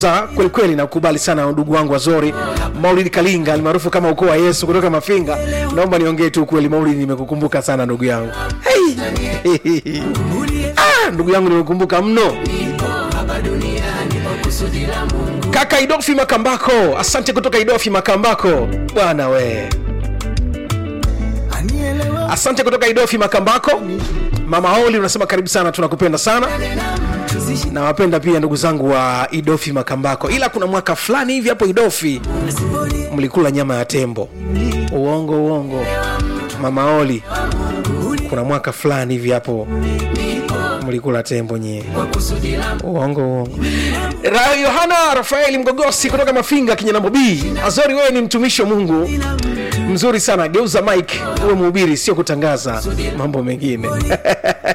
kwelikweli nakubali sana ndugu wangu wazori maulidi kalinga almaarufu kama ukoo wa yesu kutoka mafinga naomba niongee tu ukweli maulidi nimekukumbuka sana ndugu yangu hey. ah, ndugu yangu nimekukumbuka mno kaka idofi makambako asante kutoka idofi makambako bwana we asante kutoka idofi makambako mama oli unasema karibu sana tunakupenda sana nawapenda pia ndugu zangu wa idofi makambako ila kuna mwaka fulani hivi hapo idofi mlikula nyama ya tembo uongo uongo mama oli kuna mwaka fulani hivi hapo mlikula tembo nyie uongo uongo Ra- yohana rafaeli mgogosi kutoka mafinga kinyanambo b azori wewe ni mtumishi wa mungu mzuri sana geuza mike uwe mhubiri sio kutangaza mambo mengine